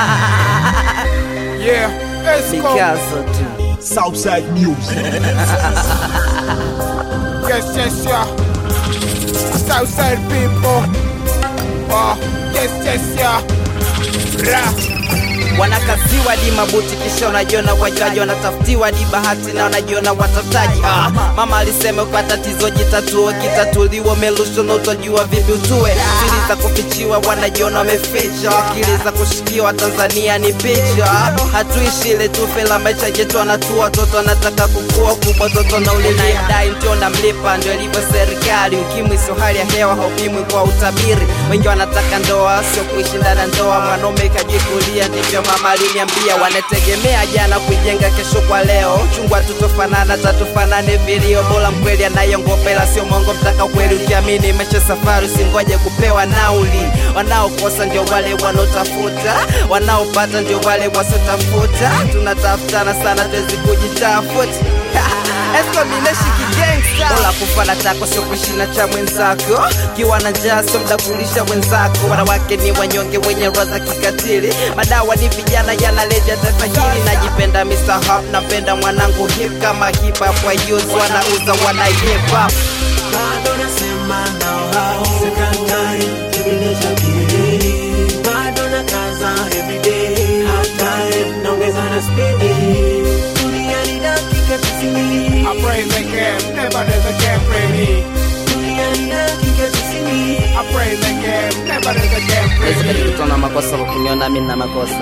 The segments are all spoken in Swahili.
Yeah, let's go. Mikazo tu. Southside Music. Yes, yes, yeah. Southside people. Oh, yes, yes, yeah. Ra. wanakaziwa di mabuti kisha unajiona wajaji wanatafutiwa di bahati na wanajiona watafutaji ah, mama alisema kwa tatizo jitatuo kitatuliwa umelusho na utajua vipi utue siri za kufichiwa wanajiona wameficha akili za kushikiwa tanzania ni picha hatuishi ile tufe la maisha yetu anatua watoto anataka kukua kubwa toto na ulinayedai ndio namlipa ndio ilivyo serikali ukimwi sio hali ya hewa haupimwi kwa utabiri wengi wanataka ndoa sio kuishi ndani ya ndoa mwanaume kajikulia ndivyo mama aliniambia wanategemea jana kuijenga kesho kwa leo chungwa tutofanana tatufanane vilio bora mkweli anayongopela sio mongo mtaka kweli ukiamini mesha safari usingoje kupewa nauli wanaokosa ndio wale wanaotafuta wanaopata ndio wale wasiotafuta tunatafutana sana tuwezi kujitafuta Bora kufana chako sio kushina cha mwenzako kiwa na njaa sio mda kulisha wenzako wanawake ni wanyonge wenye roho za kikatili madawa ni vijana yanaleja taifa hili najipenda Mr. Hop napenda mwanangu hip kama hip hop wayuzi wanauza wana hip hop bado nasema nao hao sekondari kipindi cha pili bado na kaza everyday halftime naongeza na spidi duniani dakika tisini I praise the game, never there's a game for me. duniani dakika tisini I praise the game, never there's a game for me. Nisikutana makosa kwa kuniona mimi na makosa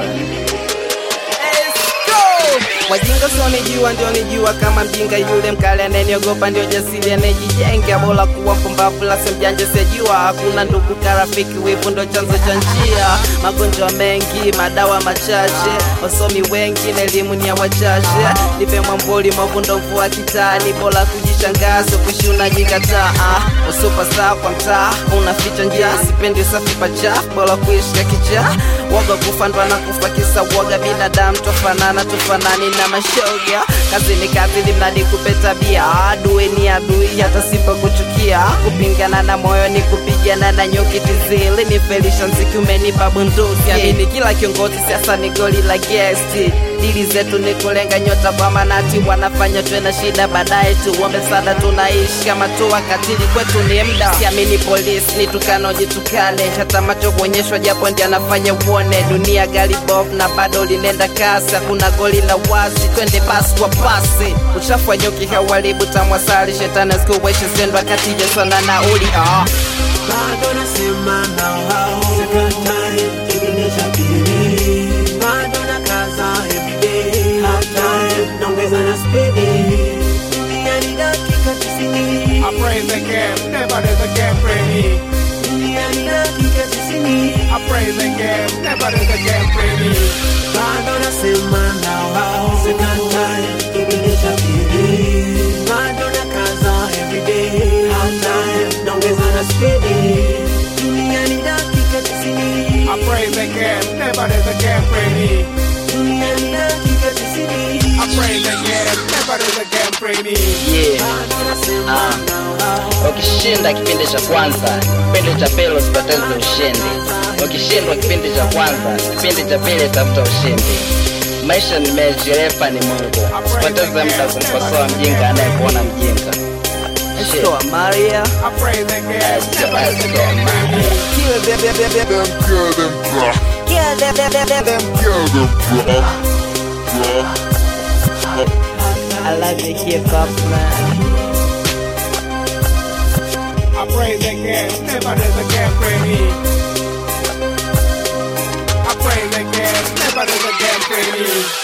wajinga sionijua ndio nijua kama mjinga yule mkale anayeniogopa ndio jasiri anayejijenga bora kuwa mpumbavu la mjanja sijua hakuna ndugu karafiki wivu ndo chanzo cha njia magonjwa mengi madawa machache wasomi wengi na elimu ni ya wachache nipe mwambuli mavundo mvua kitani bora kujishangaza kuishi unajikataa ah, usupasa kwa mtaa unaficha njia sipendi usafi pachafu bora kuishi kichaa woga kufandwa na kufa kisa woga binadamu tofanana tofanani na mashoga kazi ni kazi limradi kupe tabia adui ni adui hata sipo kuchukia kupingana na moyo ni kupigana na nyuki tizili ni felisha mziki umenipa bunduki amini kila kiongozi siasa ni goli la gesti dili zetu ni kulenga nyota kwa manati wanafanya tuwe na shida baadaye tuombe sana tunaishi kama tu wakatili kwetu ni mda siamini polisi ni tukano jitukane hata macho kuonyeshwa japo ndi anafanya uone dunia gari bof na bado linenda kasi hakuna goli la wazi twende basi kwa pasi uchafu wa nyuki hauharibu tamwasali shetani asikuweshe sendwa katija sana nauli ah. bado nasema nao hao sekondari kipindi cha pili bado na kaza everyday halftime naongeza na spidi duniani dakika tisini I praise the game, never there's a game for me. duniani dakika tisini I praise the game, never there's a game for me. bado nasema nao hao sekondari kipindi cha pili bado na kaza everyday halftime naongeza na spidi duniani dakika tisini I praise the game, never there's a game for me. duniani dakika tisini I praise the game, never there's a game for me. yeah. bado nasema nao hao ukishinda kipindi cha kwanza kipindi cha pili usipoteze ushindi ukishindwa kipindi cha kwanza kipindi cha pili tafuta ushindi maisha ni mechi refa ni mungu usipoteze muda kumkosoa mjinga anayekuona mjinga Shit. I praise the game, Let's go, never let's there's a go, game for man. me. Them kill them, bro. Them kill them, bro. Bro. I love the hip hop man I praise the game, never there's a game for me. I praise the game, never there's a game for me.